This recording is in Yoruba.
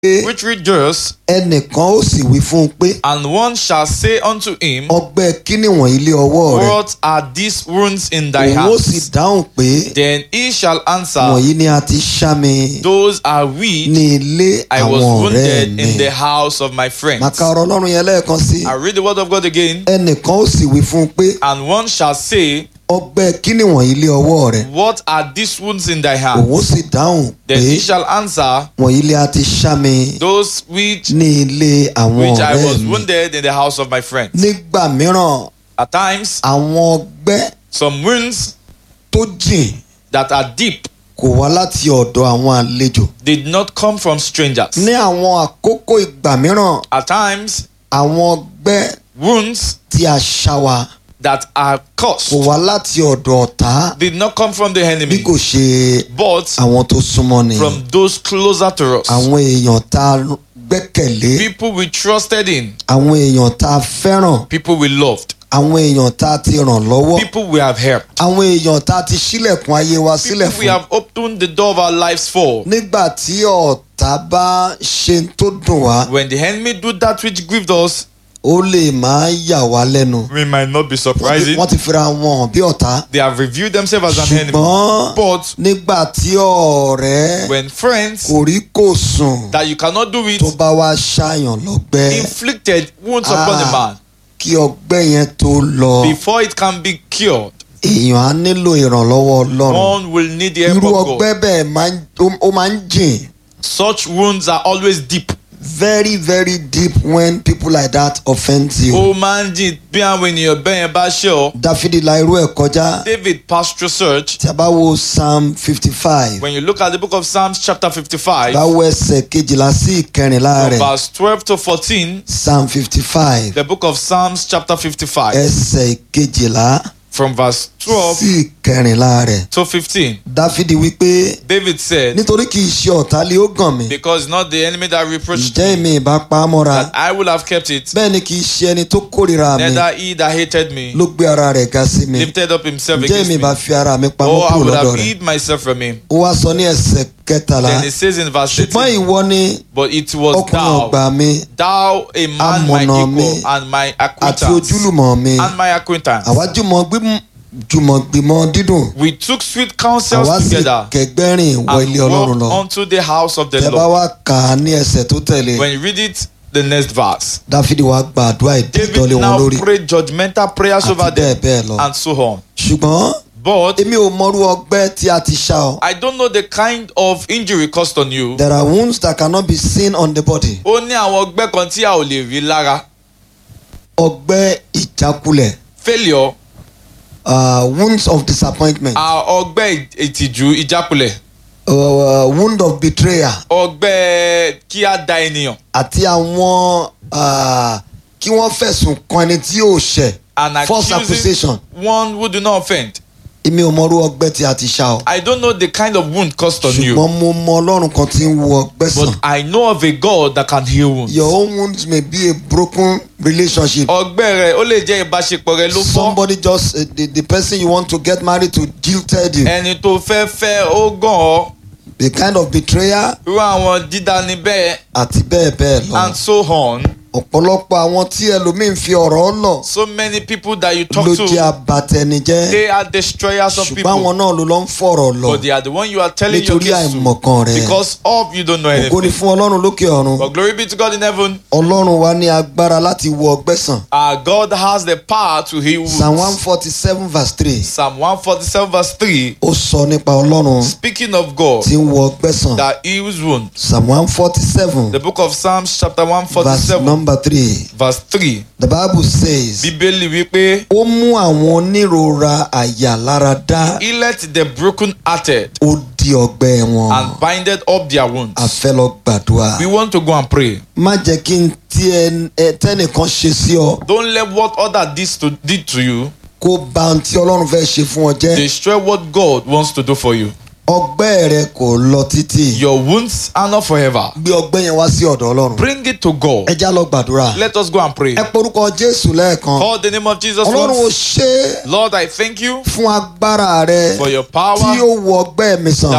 which rejoice, ẹnìkan ó sì wí fún un pé and one shall say unto him, ọgbẹ́ kíni wọ̀nyí lé ọwọ́ rẹ What are these wounds in thy òun ó sì hands? dáhùn pé Then he shall answer, wọ̀nyí ni a ti ṣá mi Those are we. ní ilé I was àwọn ọ̀rẹ́ wounded mi. in the house of my friends. màkà ọ̀rọ̀ ọlọ́run yẹn lẹ́ẹ̀kan sí I read the word of God again. ẹnìkan ó sì wí fún un pé And one shall say, ọgbẹ́ kíni wọ̀nyí lé ọwọ́ rẹ What are these wounds in thy òun hand? ó sì dáhùn pé Then he shall answer, wọ̀nyí lé a ti ṣá mi Those which ní ilé àwọn which I ọ̀rẹ́ was mi. wounded in the house of my friends. nígbà mìíràn At times, àwọn ọgbẹ́ some wounds tó jìn that are deep kò wá láti ọ̀dọ̀ àwọn àlejò did not come from strangers. ní àwọn àkókò ìgbà mìíràn At times, àwọn ọgbẹ́ wounds tí a ṣá wa that are kò caused wá láti ọ̀dọ̀ ọ̀tá did not come from the bí enemy, kò ṣe but àwọn tó súnmọ́ ni from those closer to us. àwọn èèyàn tá a gbẹ́kẹ̀lé People we trusted in, àwọn èèyàn tá a fẹ́ràn people we loved, àwọn èèyàn tá a ti ràn lọ́wọ́ people we have helped, àwọn èèyàn tá a ti ṣílẹ̀kùn ayé wa sílẹ̀ people we fún have opened the door of our lives for. nígbà tí ọ̀tá bá ṣe tó dùn wá When the enemy do that which grieved us, ó lè máa yà wá lẹ́nu we might not be Wọ́n ti- surprising. wọ́n ti fira wọn hàn bí ọ̀tá They have reviewed themselves as an enemy. ṣùgbọ́n But nígbà tí ọ̀rẹ́ when friends kò rí kò sùn that you cannot do it tó bá wá ṣàyàn lọ́gbẹ́ inflicted wounds upon a Ah. man kí ọgbẹ́ yẹn tó lọ before it can be cured, èèyàn á nílò ìrànlọ́wọ́ ọlọ́run one will need the help irú of God. ọgbẹ́ bẹ́ẹ̀ máa ń- ó- ó máa ń jìn Such wounds are always deep. very very deep when people like that offend you. Ó máa ń jìn bí àwọn ènìyàn bẹ́ẹ̀ yẹn bá ṣe ọ́. dáfídì la irú ẹ̀ kọjá David passed through search. tí a bá wo psalm fifty five When you look at the book of Psalms chapter 55, bá wo ẹsẹ̀ kejìlá sí ìkẹrìnlá from rẹ̀ verse 12 to 14, psalm fifty five the book of Psalms chapter 55, ẹsẹ̀ kejìlá from verse 12 sí ìkẹrìnlá rẹ̀ to 15, dáfídì wípé David said, nítorí kì í ṣe ọ̀tá lé ó gàn mí Because not the enemy that reproached ǹjẹ́ me, èmi ìbá pa á mọ́ra that I will have kept it, bẹ́ẹ̀ ni kì í ṣe ẹni tó kórìíra mi neither he that hated me ló gbé ara rẹ̀ ga sí mi lifted up himself ǹjẹ́ against èmi me. ìbá fi ara mi pamọ́ Oh, I kúrò would lọ́dọ̀ have rẹ̀ hid myself from him. ó wá sọ ní ẹsẹ̀ kẹtàlá Then it says in verse ṣùgbọ́n 18, ìwọ ni But it was ọkùnrin ọgbà thou, mi thou a man my Amọ̀nà mi equal and my àti acquaintance, ojúlùmọ̀ mi and my acquaintance. àwa jùmọ̀ gbím- jùmọ̀ gbìmọ̀ dídùn We took sweet counsels àwa sì together kẹgbẹ́rìn wọ and ilé ọlọ́run lọ walked unto the house of the tẹ bá Lord. wá kà á ní ẹsẹ̀ tó tẹ̀lé When you read it, the next verse. dáfídì wá gba àdúrà ìdíjọ́lé David wọn now lórí prayed judgmental prayers àti over bẹ́ẹ̀ them bẹ́ẹ̀ lọ and so on. ṣùgbọ́n But èmi ò mọrú ọgbẹ́ tí a ti ṣá ọ I don't know the kind of injury caused on you. there are wounds that cannot be seen on the body Ó ní àwọn ọgbẹ́ kan tí a ò lè rí lára. ọgbẹ́ ìjákulẹ̀ Failure uh, wounds of disappointment are ọgbẹ́ ìtìjú ìjákulẹ̀. uh, wound of betrayal Ọgbẹ́ kí á da ènìyàn. àti àwọn uh, kí wọ́n fẹ̀sùn kan ẹni tí yóò ṣẹ̀ And false accusing accusation one who do not offend. èmi ò mọrú ọgbẹ́ tí a ti ṣá ọ I don't know the kind of wound caused on you. ṣùgbọ́n mo mọ ọlọ́run kan tí ń wo ọgbẹ́ sàn But I know of a God that can heal wounds. your own wounds may be a broken relationship Ọgbẹ́ rẹ̀ ó lè jẹ́ ìbáṣepọ̀ rẹ̀ ló fọ́. somebody just uh, the, the person you want to get married to jilted you Ẹni tó fẹ́ fẹ́ ó gàn ọ́. the kind of betrayal Irú àwọn dídání bẹ́ẹ̀ àti bẹ́ẹ̀ bẹ́ẹ̀ lọ and so on. ọ̀pọ̀lọpọ̀ àwọn tí ẹlòmíín fi ọ̀rọ̀ lọ So many people that you talk ló jẹ́ to, abatẹnijẹ́ they are destroyers of ṣùgbọ́n àwọn people. náà ló lọ ń fọ̀rọ̀ lọ But they are the one you are telling your nítorí case to. àìmọ̀kan rẹ̀ Because of you don't know ògo ni anything. fún ọlọ́run lókè ọ̀run But glory be to God in heaven. ọlọ́run wa ní agbára láti wo ọgbẹ́ sàn Our God has the power to heal psalm one wounds. forty seven verse three Psalm 147 verse 3, ó sọ nípa ọlọ́run speaking of God tí ń wo ọgbẹ́ sàn that heals wounds. psalm one forty seven The book of Psalms chapter verse 147 number three verse 3. the bible says Bíbélì wípé ó mú àwọn onírora àyà lára dá he let the broken hearted ó di ọgbẹ́ wọn and binded up their wounds. a fẹ́ lọ gbàdúrà We want to go and pray. má jẹ́ kí n tí ẹ ẹ- tẹ́nìkan ṣe sí ọ Don't let what other did to, did to you kó ba ohun tí ọlọ́run fẹ́ ṣe fún ọ jẹ́ destroy what God wants to do for you. ọgbẹ́ rẹ kò lọ títì Your wounds are not forever. gbé ọgbẹ́ yẹn wá sí ọ̀dọ̀ ọlọ́run Bring it to God. ẹ já lọ gbàdúrà Let us go and pray. ẹ porúkọ jésù lẹ́ẹ̀kan Call the name of Jesus ọlọ́run ò once. ṣe é Lord, I thank you fún agbára rẹ for your tí power ó wọ ọgbẹ́ mi sàn